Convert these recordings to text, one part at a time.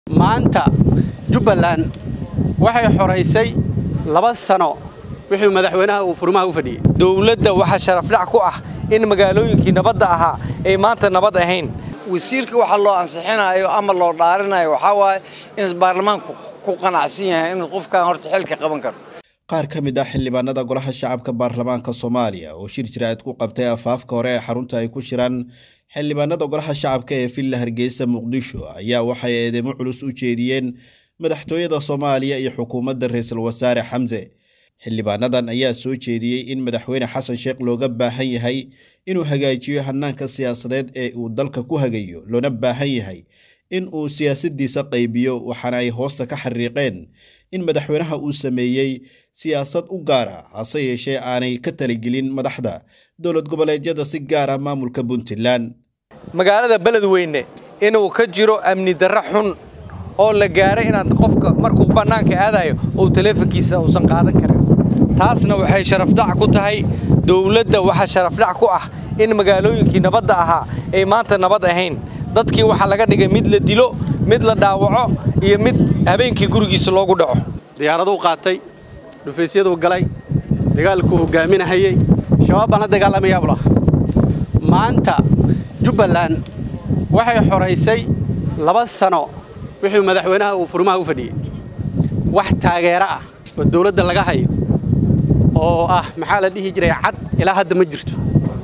maanta jubbaland waxay xoraysay laba sano wixii madaxweynaha uu furmaha u fadhiyey dowladda waxaa sharafdhac ku ah in magaalooyinkii nabadda ahaa ay maanta nabad ahayn wasiirka waxa loo ansixinayo ama loo dhaarinayo waxaa waaye in baarlamaanku ku qanacsan yahay inuu qofkan horta xilka qaban karo qaar ka mid ah xildhibaanada golaha shacabka baarlamaanka soomaaliya oo shir jiraa'id ku qabtay afaafka hore ee xarunta ay ku shiraan xildhibaanada golaha shacabka ee villa hargeysa muqdisho ayaa waxay eedeymo culus u jeediyeen madaxtooyada soomaaliya iyo xukuumadda ra-iisul wasaare xamse xildhibaanadan ayaa soo jeediyey in madaxweyne xasan sheekh looga baahan yahay inuu hagaajiyo hanaanka siyaasadeed ee uu dalka ku hagayo loona baahan yahay in uu siyaasadiisa qaybiyo waxaana ay hoosta ka xariiqeen in madaxweynaha uu sameeyey siyaasad u gaara hase yeeshee aanay ka taligelin madaxda dowlad goboleedyada si gaara maamulka puntland magaalada beledweyne inuu ka jiro amni darro xun oo la gaaray inaad qofka markuu bannaanka aadayo uu taleefonkiisa uusan qaadan karin taasna waxay sharafdhac ku tahay dowladda waxaa sharafdhac ku ah in magaalooyinkii nabadda ahaa ay maanta nabad ahayn dadkii waxaa laga dhigay mid la dilo mid la dhaawaco iyo mid habeenkii gurigiisa loogu dhaco diyaaraduu qaatay dhufaysyaduu galay dagaalkuu hogaaminahayey shabaab baan la dagaalamayaa bula maanta jubbaland waxay xoraysay laba sano wixii madaxweynaha uu furmaha u fadhiyey wax taageero ah oo dawladda laga hayo oo ah maxaa la dhihi jiray cad ilaa hadda ma jirto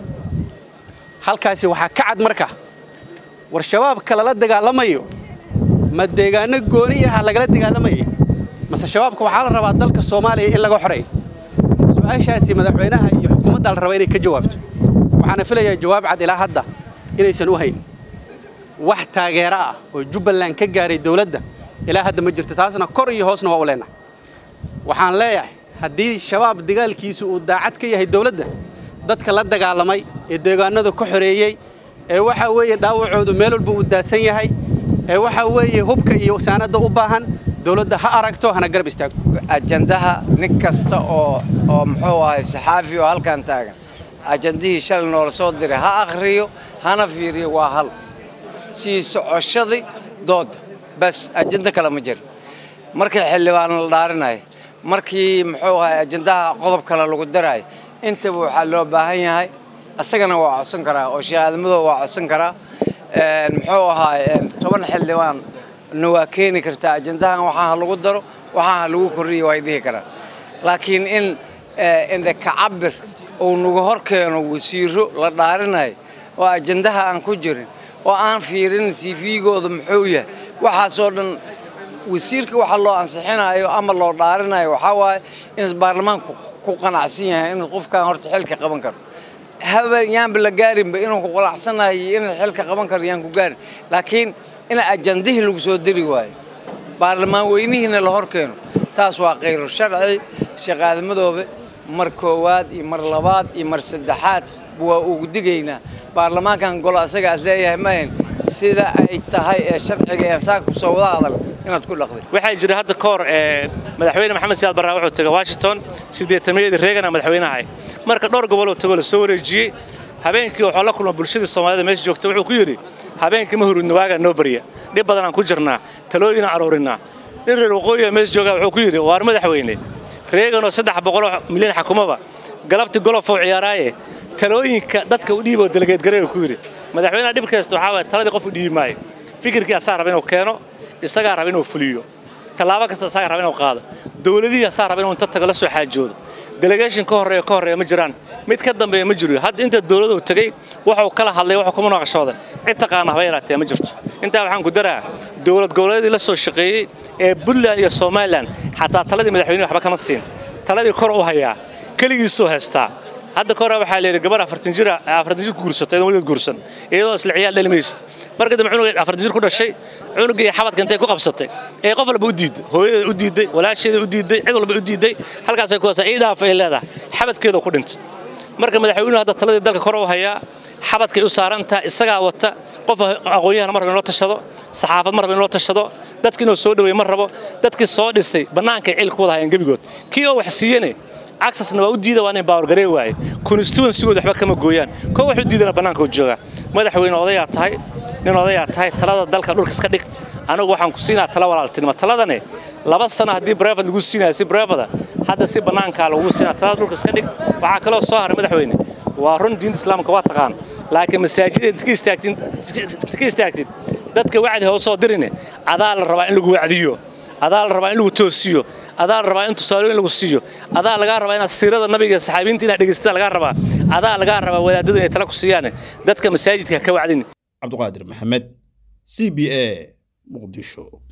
halkaasi waxaa ka cad marka war shabaabka lala dagaalamayo ma deegaano gooni ah lagala dagaalamayay mase shabaabka waxaa la rabaa dalka soomaaliya in laga xoreeyo su-aashaasi madaxweynaha iyo xukuumadda la rabaa inay ka jawaabto waxaana filayaa jawaab cad ilaa hadda inaysan u hayn wax taageero ah oo jubbaland ka gaaray dawladda ilaa hadda ma jirto taasna kor iyo hoosna waa u leenahay waxaan leeyahay haddii shabaab dagaalkiisu uu daacad ka yahay dawladda dadka la dagaalamay ee deegaanada ka xoreeyey ee waxaa weeye dhaawacoodu meel walba uu daadsan yahay ee waxaa weeye hubka iyo saanadda u baahan dawladda ha aragto hana garab istaagto ajandaha nin kasta oo oo muxuu ahay saxaafi oo halkan taagan ajandihii shalay noola soo diray ha akhriyo hana fiiriyo waa hal sii socoshadii doodda bas ajando kale ma jiro markii xildhibaan la dhaarinayo markii muxuu ahay ajandaha qodob kale lagu daraayo intaba waxaa loo baahan yahay asagana waa codsan karaa oo sheekh aadamadow waa codsan karaa muxuu ahaay toban xildhibaan na waa keeni kartaa ajandahan waxaa ha lagu daro waxaa ha lagu kordhiyo way dhihi karaan laakiin in indha kacabir uu nagu hor keeno wasiiro la dhaarinayo oo ajandaha aan ku jirin oo aan fiirin cv-gooda muxuu yahay waxaasoo dhan wasiirka waxa loo ansixinayo ama loo dhaarinayo waxaa waaye in baarlamaanku ku qanacsan yahay inuu qofkan horta xilka qaban karo haba yaanba la gaarinba inuu ku qanacsanayo iyo inuu xilka qaban karo yaan ku gaarin laakiin in ajandihii lagu soo diri waayo baarlamaan weynihiina la hor keeno taas waa khayru sharci sheekh aadamadoobe mar koowaad iyo mar labaad iyo mar saddexaad waa ugu digaynaa baarlamaankan golo asaga aad leeyahay maahan sida ay tahay ee sharciga ee saaka kusoo wada hadal inaad ku dhaqday waxaa jira hadda ka hor madaxweyne maxamed siyaad barraa wuxuu tegay washington siddeetamayadii reegana madaxweynahay marka dhowr goboloo tegoo la soo wareejiyey habeenkii wuxuu la kulma bulshadii soomaalida meesha joogta wuxuu ku yidhi habeenkii ma hurudna waagaa noo barya dhib badanaan ku jirnaa talooyinaan aruurinaa nin reer waqooyiga meesha joogaa wuxuu ku yidhi waar madaxweyne reeganoo saddex boqoloo milyan xakumaba galabtii golofou ciyaaraaye talooyinka dadka u dhiiboo dalageedgareega ku yidhi madaxweynaha dhib kasta waxaa waay taladii qof u dhiibi maayo fikirkii asaa raba inuu keeno isagaa raba inuu fuliyo tallaabo kasta isagaa raba inuu qaado dowladihii asaa raba inuu inta tago la soo xaajoodo delegation ka horreeya ka horreeya ma jiraan mid ka dambeeya ma jiro hadda inta dowladuu tegey waxuu kala hadlay waxuu kuma naqashooday cid taqaana haba yaraatee ma jirto intaa waxaan ku daraa dowlad goboleedii la soo shaqeeyey ee puntland iyo somalilan xataa taladii madaxweynuhu waxba kama siin taladii kor u hayaa keligiisuu haystaa hadda ka hore waxaa layidhi gabar afartan jir afartan jir ku guursatay weligeed guursan iyadoo isla ciyaal dhalimaysid marka dambe cunuga afartan jir ku dhashay cunugii xabadka intay ku qabsatay ee qof walba u diidday hooyadeeda u diidday walaasheeda u diidday cid walba u diidday halkaasay ku haysaa ii dhaaf ay leedahay xabadkeeda ku dhintay marka madaxweynuhu hadda taladii dalka kor u hayaa xabadkay u saarantaha isagaa wata qof aqoon-yahana mar raba in loo tashado saxaafad mar raba in loo tashado dadki inuu soo dhaweey ma rabo dadkii soo dhisay bannaankay cil ku wada hayaan gebigood kii oo wax siiyene accessna waa u diida waa inay bawargaree waaye constituensigooda waxba kama gooyaan koo wax u diidana bannaanka u joogaa madaxweyne odayaa tahay nin odayaa tahay talada dalka dhulka iska dhig anigu waxaan ku siinaa tala walaaltinimo taladane laba sano haddii brevad lagu siinaya si brevada hadda si bannaankaa lagu siinaa talada dhulka iska dhig waxaa kaloo soo haray madaxweyne waa run diinta islaamka waa taqaan laakiin masaajida inta ka istaagtid inta ka istaagtid dadka wacdi ha soo dirine adaa la rabaa in lagu wacdiyo adaa la rabaa in lagu toosiyo adaa la rabaa in tusaalooyin lagu siiyo adaa lagaa rabaa inaad siirada nabiga iyo saxaabiinta inaad dhegaysataa lagaa rabaa adaa lagaa rabaa wadaadada inay tala ku siiyaan dadka masaajidka ka wacdin cabduqaadir maxamed c b a muqdisho